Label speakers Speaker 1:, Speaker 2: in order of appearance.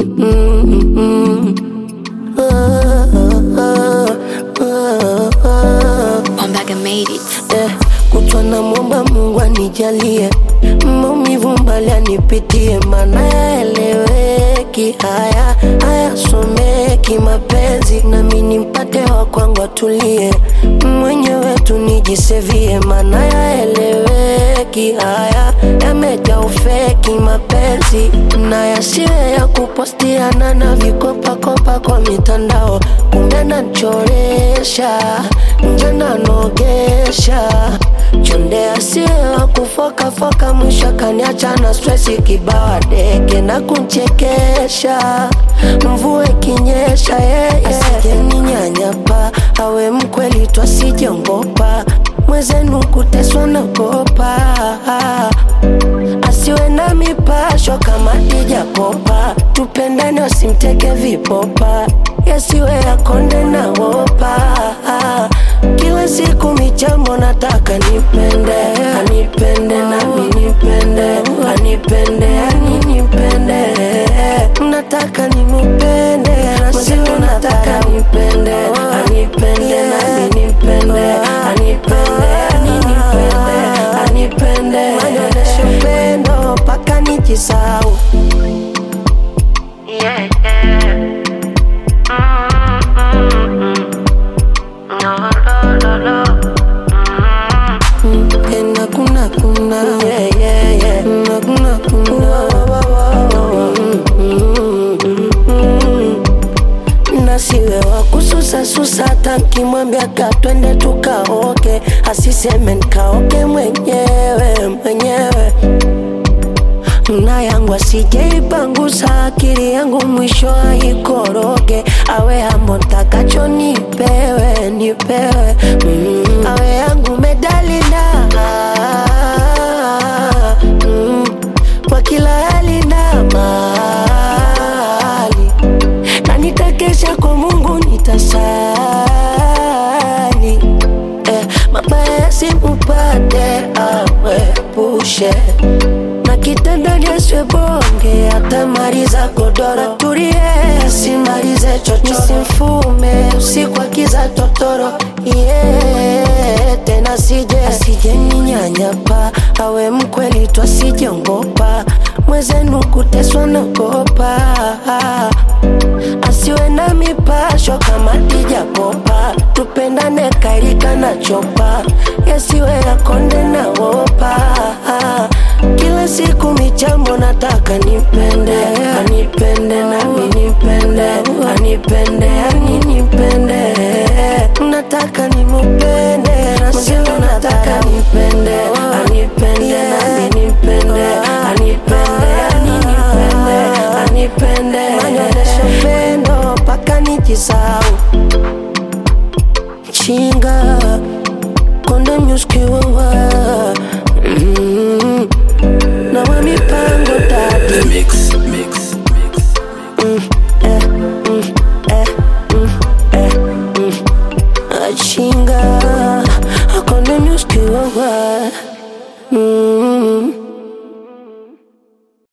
Speaker 1: Mm, mm, mm. Ah, ah, ah, ah.
Speaker 2: Ombaga made it.
Speaker 1: Eh, kutwa na mwomba Mungu anijalie maumivu mbali anipitie, mana yaeleweki, haya hayasomeki mapenzi, nami nimpate wa kwangu atulie, mwenyewe tu nijisevie, mana yaeleweki, haya yamejaa ufeki mapenzi, na yasiwe ya kupostiana na vikopakopa kwa mitandao, kumbe nachoresha nje nanogesha chonde asiye wa kufokafoka, mwisho akaniacha na stresi kibawa deke na kunchekesha, mvua ikinyesha yeye asijeninyanyapa, awe mkweli twasijongopa, mwezenu kuteswa nagopa, asiwe na mipasho kama dijakopa, tupendane wasimteke vipopa, yasiwe yakonde na wopa kila siku michambo nataka nipende anipende nami nipende anipende ani nipende nataka nimupende nasiwe nataka nipende anipende nami nipende anipende ani nipende anipende manyoneshe upendo mpaka nijisau yeah, yeah. No, no, no, no. Ena kuna kuna yeah, yeah, yeah. Na kuna kuna nasiwe wa kususa susa, hata nkimwambia ka twende tukaoke, asiseme nkaoke mwenyewe mwenyewe na yangu asijeipangusa akili yangu mwisho aikoroge, awe hambo ntakacho nipewe nipewe, mm. awe yangu medali na mm. kwa kila hali na mali, na nitakesha kwa Mungu nitasali eh, mabaya yasimupate awepushe na kitandani asiwe bonge, atamaliza godoro. Tulie, simalize chocho, simfume usiku akiza totoro yeah, tena sije asije ninyanyapa, awe mkweli tu asijongopa, mwezenu kuteswa nagopa, asiwe na mipasho kama dijakopa, tupendane kairika na chopa, yasiwe yakonde na wopa kila siku michambo nataka nipende anipende nami nipende anipende ani nipende nataka nimupende nasiwe nataka nipende anipende nami nipende anipende ani nipende anipende manyoneshe upendo mpaka nijisau chinga konde myuskiwawa mm. na wa mipango dadi
Speaker 3: The Mix